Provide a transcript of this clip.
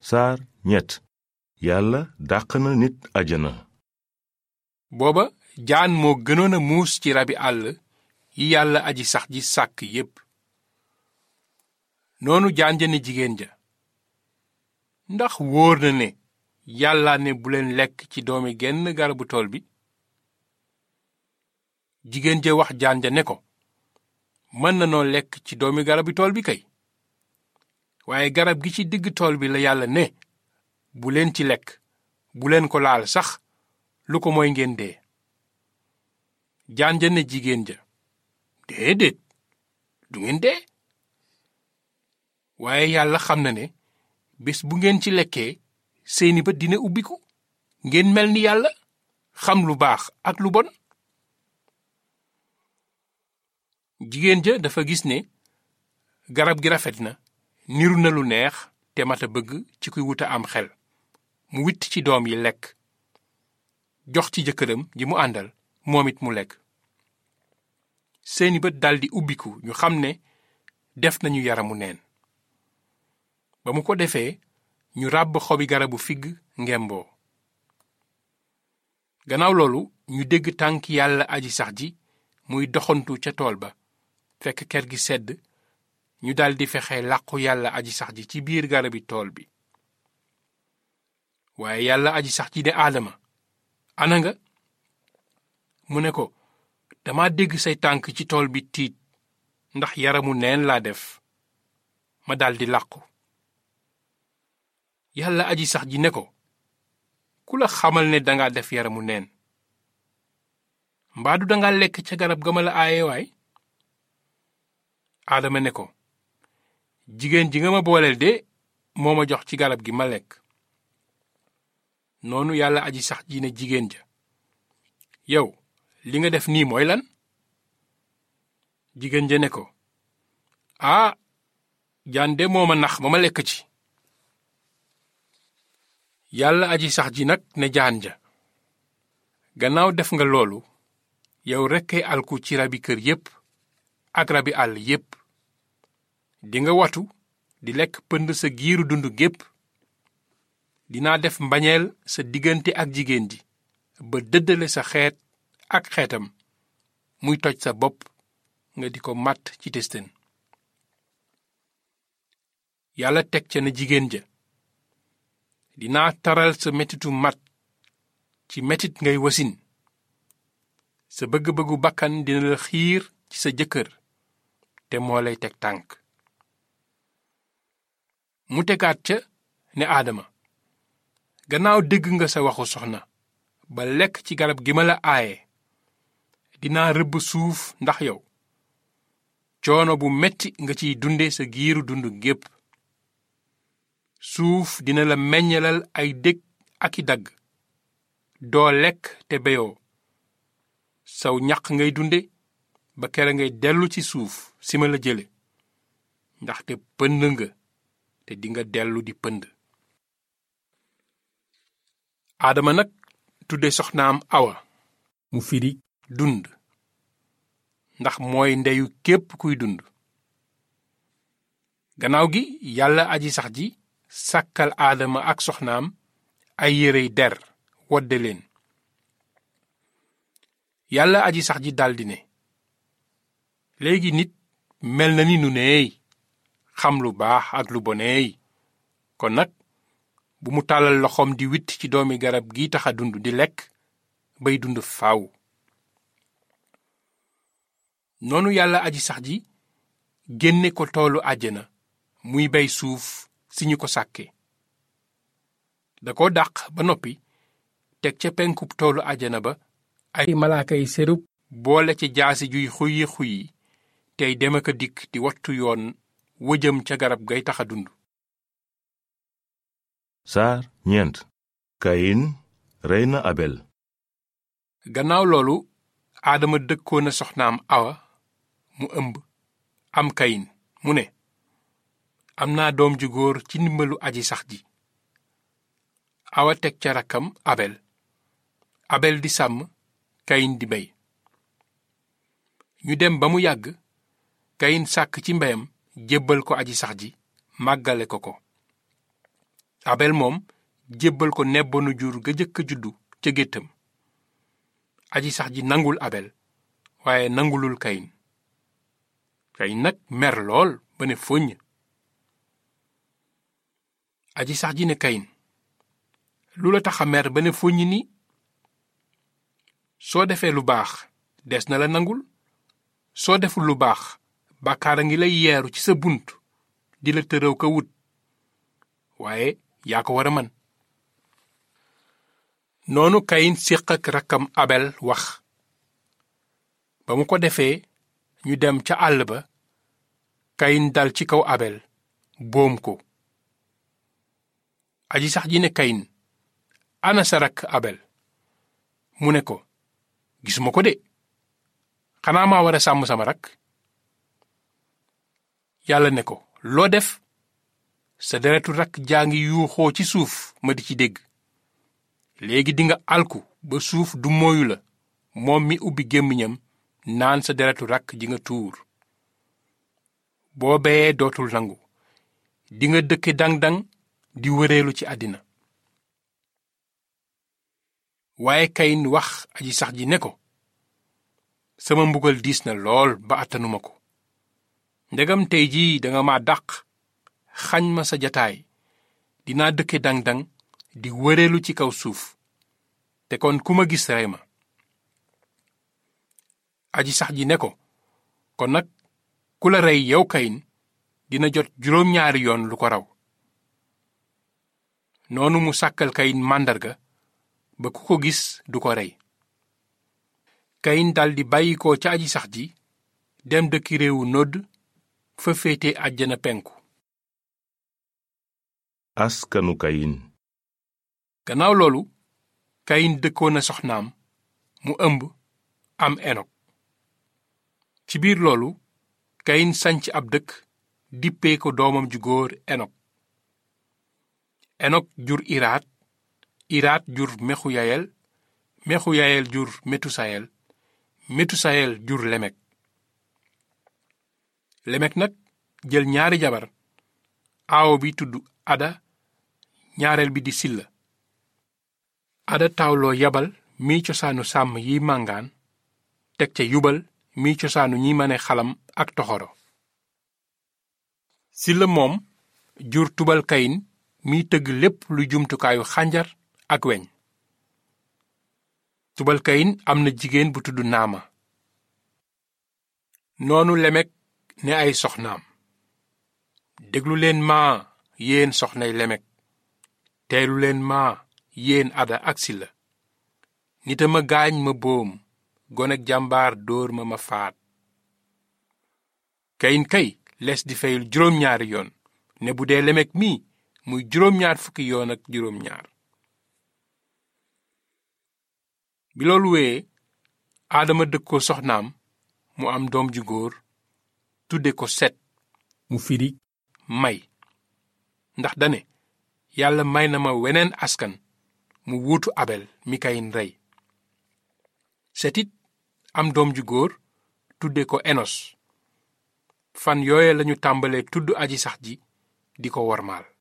saar ñett yàlla dàq na nit àjjana booba jaan moo gënoon a muus ci rabi àll yi yàlla aji sax ji sàkk yépp noonu jaan ja ne jigéen ja ndax wóor na ne yàlla ne bu leen lekk ci doomi genn garabu tool bi jigéen ja wax jaan ja ne ko mën na noo lekk ci doomi garabu tool bi kay waaye garab gi ci digg tool bi la yàlla ne bu leen ci lekk bu leen ko laal sax lu ko mooy ngeen dee jaan ja ne jigéen ja déedéet du ngeen dee waaye yàlla xam na ne bés bu ngeen ci lekkee seeni bët dina ubbiku ngeen mel ni yàlla xam lu baax ak lu bon jigéen ja dafa gis ne garab gi rafet na niru na lu neex te mat a bëgg ci kuy wuta am xel mu witt ci doom yi lekk jox ci jëkkëram ji mu àndal moom it mu lekk seeni bët daldi ubbiku ñu xam ne def nañu yaramu neen ba mu ko defee ñu ràbb xobi garabu figg ngemboo gannaaw loolu ñu dégg tànk yàlla aji sax ji muy doxantu ca tool ba fekk ker gi sedd ñu daldi fexe làqu yàlla aji sax ji ci biir garabi tool bi waaye yàlla aji sax ji ne aadama ana nga mu ne ko dama dégg say tànk ci tool bi tiit ndax yaramu neen laa def ma daldi làqu yàlla aji sax ji ne ko ku la xamal ne danga def yaramu neen mbaadu danga lekk ca garab ga ma la aaye waay aadama ne ko jigéen ji nga ma booleel de moo ma jox ci garab gi ma lekk noonu yàlla aji sax ji ne jigéen ja yow li nga def nii mooy lan jigéen ja ne ko aa jaan de moo ma nax ba ma lekk ci yàlla aji sax ji nag ne jaan ja gannaaw def nga loolu yow rekkay alku ci rabi kër yépp ak rabi àll yépp dinga watu di lekk pënd sa giiru dund gépp dinaa def mbañeel sa diggante ak jigéen ji ba dëddale sa xeet ak xeetam muy toj sa bopp nga di ko màtt ci testen yàlla teg ca na jigéen ja dinaa taral sa metitu mat ci metit ngay wasin sa bëgg-bëggu bakkan dina la xiir ci sa jëkkër te moo lay teg tànk mu tegaat ca ne aadama gannaaw dégg nga sa waxu soxna ba lekk ci garab gi ma la aaye dinaa rëbb suuf ndax yow coono bu metti nga ciy dunde sa giiru dund gépp suuf dina la meññalal ay dég ak i dagg doo lekk te beyoo saw ñaq ngay dunde ba kere ngay dellu ci suuf si ma la jële ndaxte pënd nga te dinga dellu di pënd aadama nag tudde soxnaam awa mu firi dund ndax mooy ndeyu képp kuy dund gannaaw gi yàlla aji sax ji sàkkal aadama ak soxnaam ay yérey der wodde leen yàlla aji sax ji daldi ne léegi nit mel na ni nu neey xam lu baax ak lu boneey kon nag bu mu tàllal loxoom di witt ci doomi garab gi taxa dund di lekk bay dund faaw noonu yàlla aji sax ji génne ko toolu àjjana muy bay suuf si ñu ko sàkke da ko dàq ba noppi teg ca penkub toolu àjjana ba ay malaaka yi serub boole ca jaasi juy xuyi xuyi tey dem ak a dikk di wattu yoon wëjëm ca garab gay taxa dund saar ñeent kayin rey na abel gannaaw loolu aadama dëkkoon na soxnaam awa mu ëmb am kayin mu ne am naa doom ju góor ci ndimbalu aji sax ji awa teg ca rakkam abel abel di sàmm kayin di bey ñu dem ba mu yàgg kayin sàkk ci mbeyam jébbal ko aji sax ji màggale ko ko abel moom jébbal ko nebbanu jur ga jëkk a juddu ca géttam aji sax ji nangul abel waaye nangulul kayin kayin nag mer lool ba ne foññ aji sax ji ne kayin lu la tax a mer ba ne foññ ni soo defee lu baax des na la nangul soo deful lu baax bàkkaar a ngi lay yeeru ci sa bunt di la tërëw ka wut waaye yaa ko war a man noonu kayin séq ak rakkam abel wax ba mu ko defee ñu dem ca àll ba kayin dal ci kaw abel boom ko aji sax ji ne kayin ana sa rakk abel mu ne ko gisuma ko de xanaa maa war a sàmm sama rakk yàlla ne ko loo def sa deretu rakk jaa ngi yuuxoo ci suuf ma di ci dégg léegi dinga alku ba suuf du mooyu la moom mi ubbi gémmiñam naan sa deretu rakk ji nga tuur boo beyee dootul nangu dinga dëkke dang-dang di wëreelu ci àddina waaye kayin wax aji sax ji ne ko sama mbugal diis na lool ba attanuma ko ndegam tey jii danga ma dàq xañ ma sa jataay dinaa dëkke dang-dang di wëreelu ci kaw suuf te kon ku ma gis rey ma aji sax ji ne ko kon nag ku la rey yow kayin dina jot juróom-ñaari yoon lu ko raw noonu mu sàkkal kayin màndarga ba ku ko gis du ko rey kayin daldi bàyyi ko ca aji sax ji dem dëkki réewu nodd fa féete àjjana penku askanu kayin gannaaw loolu kayin dëkkoon na soxnaam mu ëmb am enok ci biir loolu kayin sanc ab dëkk dippee ko doomam ju góor enok enok jur iraat iraat jur mexuyayel mexuyayel jur metusayel metusayel jur lemek lemek nag jël ñaari jabar aawo bi tudd ada ñaareel bi di silla ada tawloo yabal miy cosaanu sàmm yi màngaan teg ca yubal miy cosaanu ñi mane xalam ak toxoro silla moom jur tubal kayin miy tëgg lépp lu jumtukaayu xànjar ak weñ tubal kayin am na jigéen bu tudd naama noonu lemek ne ay soxnaam déglu leen maa yéen soxnay lemek teelu leen maa yéen ada ak silla nita ma gaañ ma boom gonek jàmbaar dóor ma ma faat kayin kay les di fayul juróom-ñaari yoon ne bu dee lemek mii muy juróom-ñaar fukki yoon ak juróom-ñaar bi loolu wéyee aadama dëkkoo soxnaam mu am doom ju góor tudde ko set mu firi may ndax dane yàlla may na ma weneen askan mu wuutu abel mi kayin rey setit am doom ju góor tudde ko enos fan yooye lañu tàmbalee tudd aji sax ji di ko wormaal